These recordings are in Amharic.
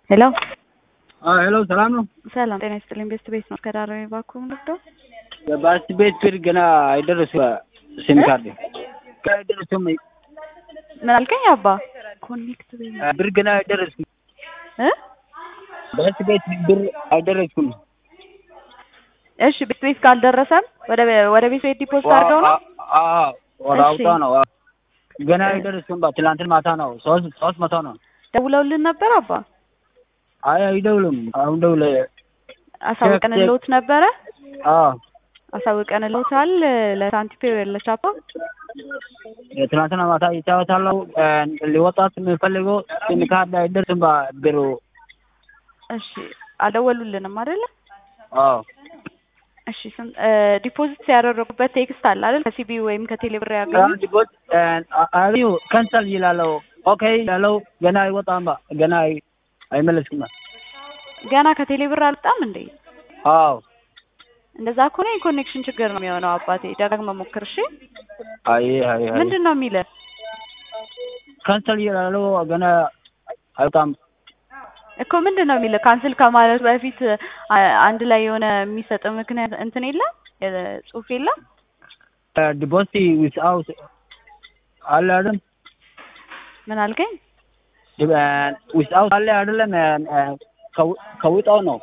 ሄሎ ሄሎ ሰላም ነው። ሰላም ጤና ይስጥልኝ። ቤስት ቤት ነው ከዳር ባኩ ምንዶ በባስ ቤት ብር ገና አይደረሱ ሲም ካርድ ገና አይደረሱም። ምን አልከኝ አባ? ኮኔክት ብር ገና አይደረስኩም። እ ባስ ቤት ብር አይደረስኩም። እሺ ቤት ቤት ካልደረሰም ወደ ወደ ቤት ቤት ዲፖዚት አድርገው ነው። አዎ ወደ እሺ። አውጣ ነው። አዎ። ገና አይደረስኩም። ትላንትን ማታ ነው ሶስት ሶስት መቶ ነው። ደውለውልን ነበር አባ? አይ አይደውልም። አሁን ደውለ አሳውቀንልዎት ነበረ? አዎ አሳውቀንልዎታል ለሳንቲፔ ለቻፓ? ትናንትና ማታ ይጫወታለሁ። ሊወጣት የሚፈልገው ሲም ካርድ አይደርስም ብሩ። እሺ አልደወሉልንም አይደለ? አዎ እሺ ስንት ዲፖዚት ያደረጉበት ቴክስት አለ አይደል? ከሲቢ ወይም ከቴሌብር ያገኙት ዲፖት አሪው ከንሰል ይላለው። ኦኬ ያለው ገና አይወጣም። ገና አይ- አይመለስም። ገና ከቴሌብር አልጣም እንዴ? አዎ እንደዛ ከሆነ የኮኔክሽን ችግር ነው የሚሆነው አባቴ። ደጋግመህ ሞክር እሺ። አይ አይ አይ ምንድን ነው የሚልህ? ከንሰል ይላለው ገና አይወጣም። እኮ ምንድን ነው የሚልህ? ካንስል ከማለት በፊት አ- አንድ ላይ የሆነ የሚሰጥ ምክንያት እንትን የለም የ- ጽሑፍ የለም? ዲፖቲ ዊዝአውት አለ አይደል? ምን አልከኝ? ዊዝአውት አለ አይደለም? ከው- ከውጣው ነው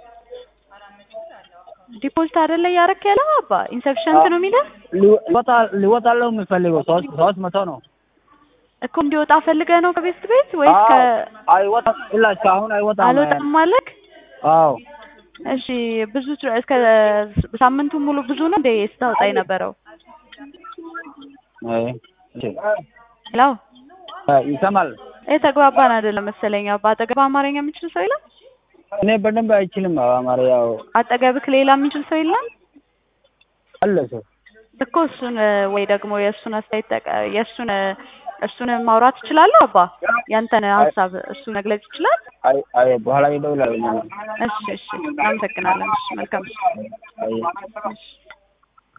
ዲፖዚት አይደለ እያደረክ ያለው አባ? ኢንሰፕሽንት ነው የሚልህ ሊወጣ ሊወጣለው የሚፈልገው ሶስት ሶስት መቶ ነው። እኮ እንዲወጣ ፈልገህ ነው ከቤት ቤት ወይስ ከ አይወጣም። ኢላ እስካሁን አይወጣም። አልወጣም ማለክ? አዎ እሺ ብዙ ት- እስከ ሳምንቱ ሙሉ ብዙ ነው እንደ ስታወጣ የነበረው? አይ እሺ ሄሎ ይሰማል። የተግባባን አይደለም መሰለኝ አባ። አጠገብ አማርኛ የሚችል ሰው የለም? እኔ በደንብ አይችልም አማርኛ። ያው አጠገብክ ሌላ የሚችል ሰው የለም? አለ ሰው እኮ እሱን ወይ ደግሞ የእሱን አስተያየት ጠቀ- የእሱን እሱን ማውራት ትችላለህ አባ? ያንተን ሀሳብ እሱ መግለጽ ይችላል? አይ አይ በኋላ ይደውላል። እሺ እሺ፣ እናመሰግናለን። እሺ መልካም አይ እሺ